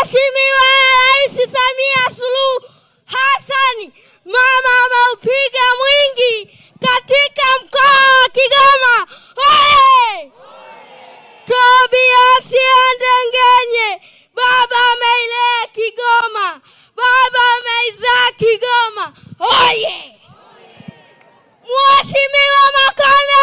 Mheshimiwa Rais Samia Suluhu Hassan mama ameupiga mwingi katika mkoa wa Kigoma. Oye! Tobias Andengenye, baba ameilea Kigoma, baba ameizaa Kigoma. Oye! Mheshimiwa Makane!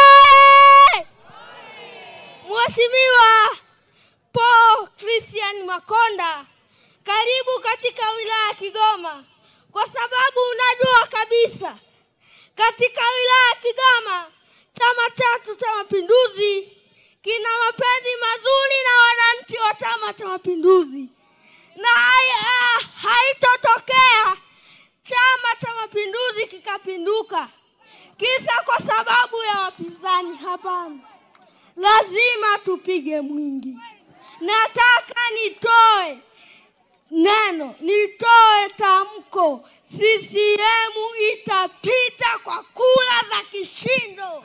Mheshimiwa Paul Christian Makonda, karibu katika wilaya ya Kigoma, kwa sababu unajua kabisa katika wilaya ya Kigoma chama chetu cha Mapinduzi kina mapenzi mazuri na wananchi wa Chama cha Mapinduzi, na hai- ah, haitotokea Chama cha Mapinduzi kikapinduka kisa kwa sababu ya wapinzani. Hapana, lazima tupige mwingi. Nataka nitoe neno, nitoe tamko, CCM itapita kwa kura za kishindo.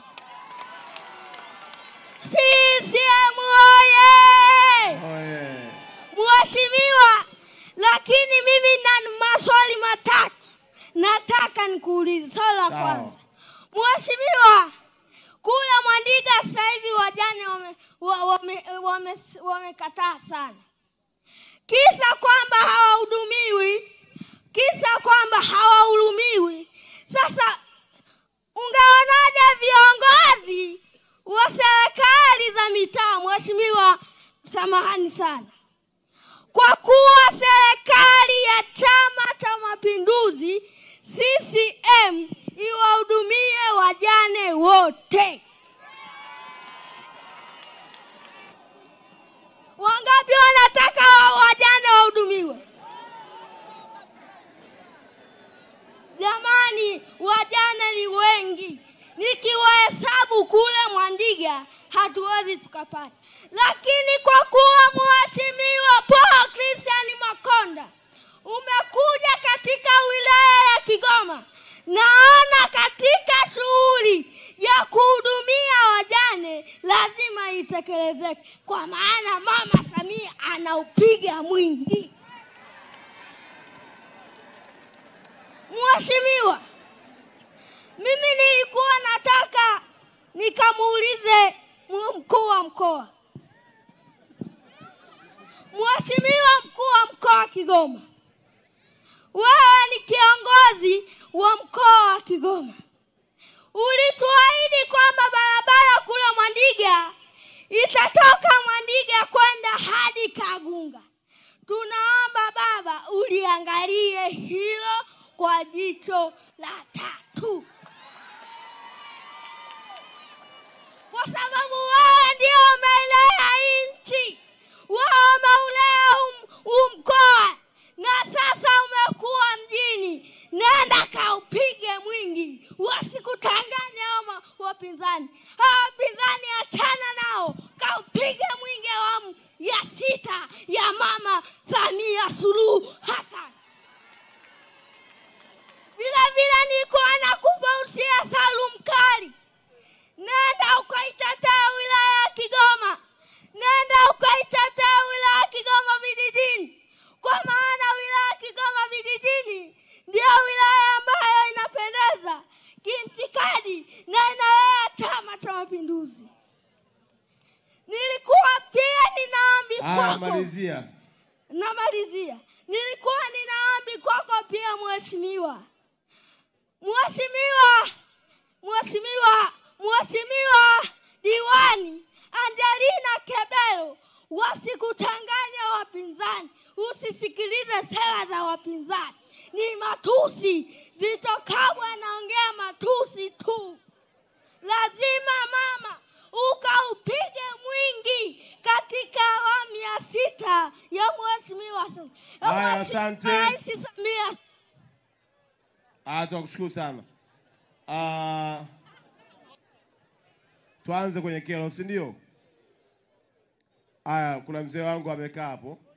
CCM oye! Oye. Mheshimiwa, lakini mimi na maswali matatu nataka nikuulize. Swali la Sawa. kwanza, Mheshimiwa, kule Mwandiga sasa hivi wajane wamekataa wame, wame, wame, wamekataa sana, kisa kwamba hawahudumiwi, kisa kwamba hawahudumiwi. Sasa ungeonaje viongozi wa serikali za mitaa, Mheshimiwa, samahani sana kwa kuwa serikali ya Chama cha Mapinduzi CCM iwahudumie wajane wote. Wangapi wanataka wa- wajane wahudumiwe? Jamani, wajane ni wengi, nikiwahesabu kule Mwandiga hatuwezi tukapata, lakini kwa kuwa Mheshimiwa Paul Christian Makonda umekuja katika wilaya ya Kigoma, naona katika shughuli ya kuhudumia wajane lazima itekelezeke, kwa maana Mama Samia anaupiga mwingi. Mheshimiwa, mimi nilikuwa nataka nikamuulize mu- mkuu wa mkoa. Mheshimiwa mkuu wa mkoa wa Kigoma, wewe ni kiongozi wa mkoa wa Kigoma, ulituahidi kwamba barabara kule Mwandiga itatoka Mwandiga kwenda hadi Kagunga. Tunaomba Baba uliangalie hilo kwa jicho la tatu, kwa sababu wewe ndio umeilea nchi, wewe umeulea huu- huu mkoa na sasa umekuwa mjini. Nenda kaupige mwingi, wasikutanganye hao ma- wapinzani. Hao wapinzani achana nao, kaupige mwingi awamu ya sita ya Mama Samia Suluhu Hassan. Vile vile nilikuwa nakupa usia Salum Kali, nenda ukaitetea wilaya ya Kigoma, nenda ukaitetea wilaya ya Kigoma vijijini, kwa maana wilaya ya Kigoma vijijini ndio wilaya ambayo inapendeza kintikadi na inalea Chama cha Mapinduzi. Nilikuwa pia ninaambi Haya, kwako malizia. namalizia. Nilikuwa ninaambi kwako pia mheshimiwa, mheshimiwa, mheshimiwa, mheshimiwa diwani Angelina Kebelo, wasikutanganya wapinzani, usisikilize sera za wapinzani, ni matusi. Zito Kabwe anaongea matusi tu. Lazima mama ukaupige mwingi katika awamu ya sita ya mheshimiwa Sa- ya Haya, Mheshimiwa asante. Rais Samia Ah, tunakushukuru sana. Ah, tuanze kwenye kero, si ndio? Haya, kuna mzee wangu amekaa hapo.